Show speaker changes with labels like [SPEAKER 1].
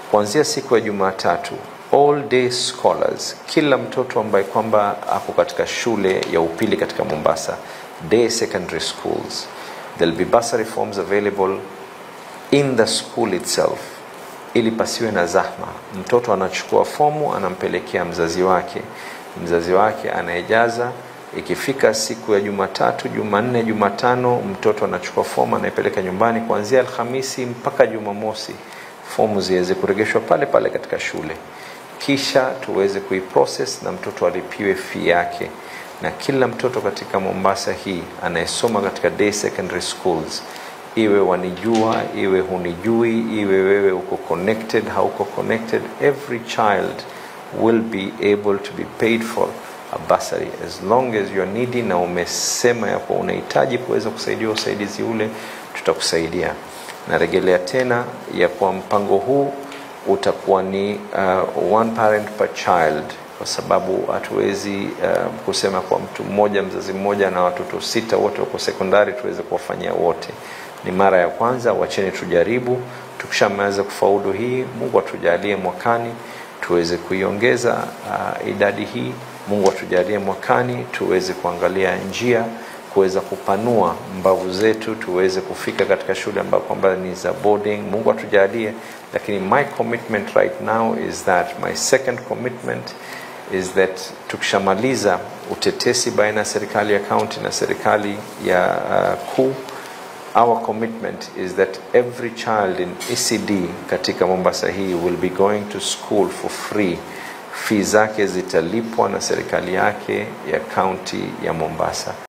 [SPEAKER 1] kuanzia siku ya Jumatatu all day scholars, kila mtoto ambaye kwamba ako katika shule ya upili katika Mombasa, day secondary schools, there'll be bursary forms available in the school itself, ili pasiwe na zahma. Mtoto anachukua fomu anampelekea mzazi wake, mzazi wake anayejaza. Ikifika siku ya Jumatatu, Jumanne, Jumatano, mtoto anachukua fomu anaipeleka nyumbani. Kuanzia Alhamisi mpaka Jumamosi, fomu ziweze kuregeshwa pale pale katika shule kisha tuweze kuiprocess na mtoto alipiwe fee yake. Na kila mtoto katika Mombasa hii anayesoma katika day secondary schools, iwe wanijua, iwe hunijui, iwe wewe uko connected, hauko connected, every child will be able to be paid for a bursary as long as you are needy, na umesema ya kuwa unahitaji kuweza kusaidiwa usaidizi ule, tutakusaidia. Narejelea tena ya kuwa mpango huu utakuwa ni uh, one parent per child, kwa sababu hatuwezi uh, kusema kwa mtu mmoja mzazi mmoja na watoto sita wote wako sekondari tuweze kuwafanyia wote. Ni mara ya kwanza, wacheni tujaribu. Tukishamaliza kufaulu hii, Mungu atujalie mwakani tuweze kuiongeza uh, idadi hii. Mungu atujalie mwakani tuweze kuangalia njia kuweza kupanua mbavu zetu tuweze kufika katika shule ambayo kwamba ni za boarding. Mungu atujalie, lakini my commitment right now is that my second commitment is that tukishamaliza utetesi baina ya serikali ya county na serikali ya uh, kuu our commitment is that every child in ECD katika Mombasa hii will be going to school for free. Fee zake zitalipwa na serikali yake ya county ya Mombasa.